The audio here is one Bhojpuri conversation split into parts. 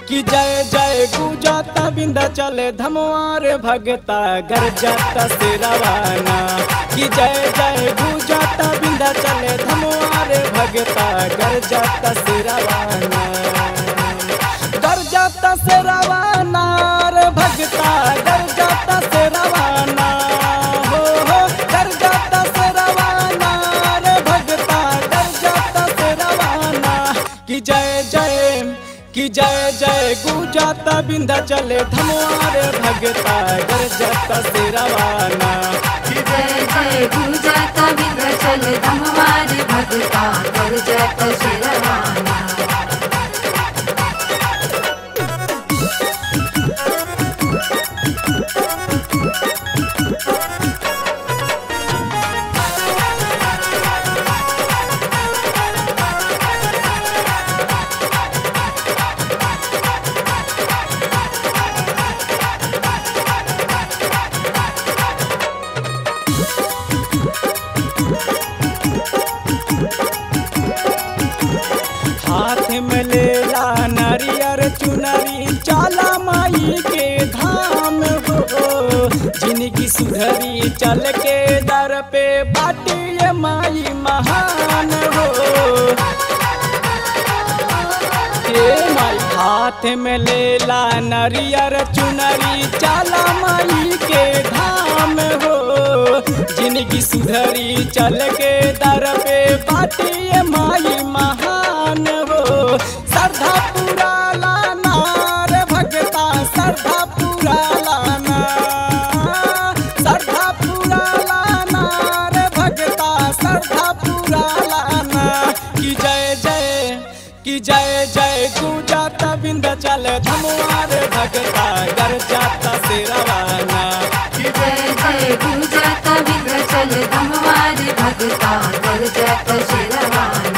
कि जय जय गुजाता बिंदा चले धमवार भगता गर जाता से रवाना कि जय जय गुजाता बिंदा चले धमवार भगता गर जाता से रवाना गर जाता से रवाना रे भगता गर जाता से रवाना हो हो गर जाता से रवाना रे भगता गर जाता से रवाना कि जय जय कि जय जय गुजाता बिंदा चले धमवार भगता गर जाता से रवाना कि जय जय गुजाता विंध्याचल धमवार भगता कर जत शिरवाना हाथ में लेला नरियर चुनरी चाला माई के धाम हो जिनकी सुधरी चल के दर पे बाटी ये माई महान हो हे माई हाथ में लेला नरियर चुनरी चाला माई के धाम हो जिनकी सुधरी चल के दर पे बाटी ये माई महान हो श्रद्धा पूरा लाना रे भगता श्रद्धा पूरा लाना श्रद्धा पूरा लाना रे भगता श्रद्धा पूरा लाना कि जय जय कि जय जय गुजाता बिंद चल धमुआर भगता गर जाता से रवाना कि जय जय गुजाता विंध्याचल धमवार भगता कर जत शिरवाना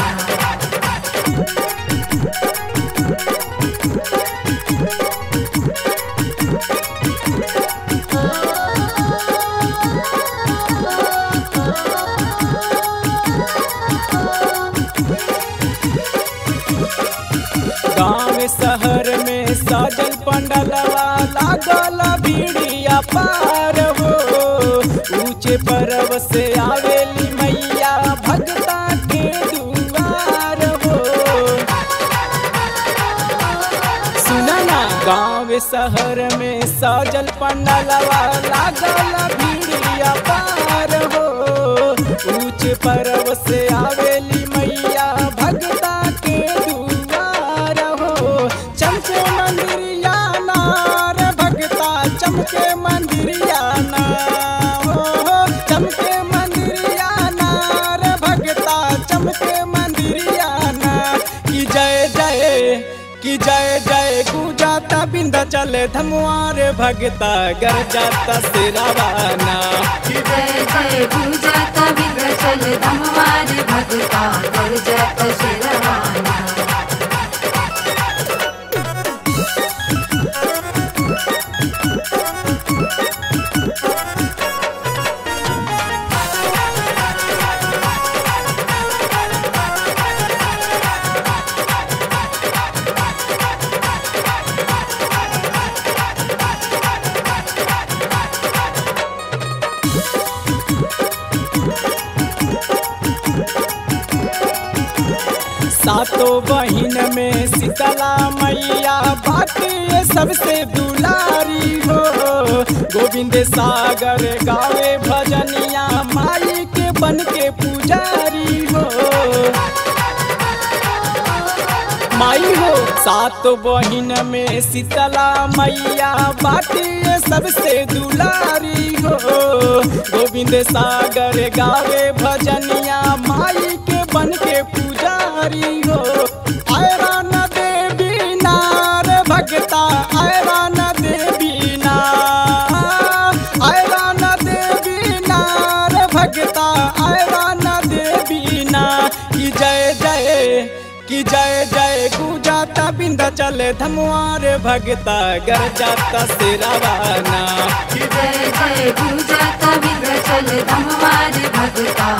गाँव शहर में साजल पंडलवा लागल भीड़िया पार हो ऊंचे पर्व से आवेली मैया भगता के दुआर हो सुना ना गाँव शहर में साजल पंडलवा लागल भीड़िया पार हो ऊंचे पर्व से आवेली मैया भगता के दुआर हो चमके मंदिरिया नार भगता चमके मंदिरिया ना हो चमके मंदिरिया नार भगता चमके मंदिरिया ना कि जय जय कि जय जय गुजाता बिंदा चले धमुआर भगता गर जाता से रवाना कि जय जय गुजाता विंध्याचल धमवार भगता कर जत शिरवाना सातों बहिन में शीतला मैया बाकी ये सबसे दुलारी हो गोविंद सागर गावे भजनिया माई के बन के पुजारी हो माई हो सात बहिन में शीतला मैया बाटी ये सबसे दुलारी हो गोविंद सागर गावे भजनिया माई के बन के पुजारी हो ऐरान देवी नार भगता ऐरान देवी नार ऐरान देवी नार भगता ऐरान देवी ना कि जय जय कि जय जय गुजाता बिंदा चले धमुआर भगता गर जाता से रवाना कि जय जय गुजाता विंध्याचल धमवार भगता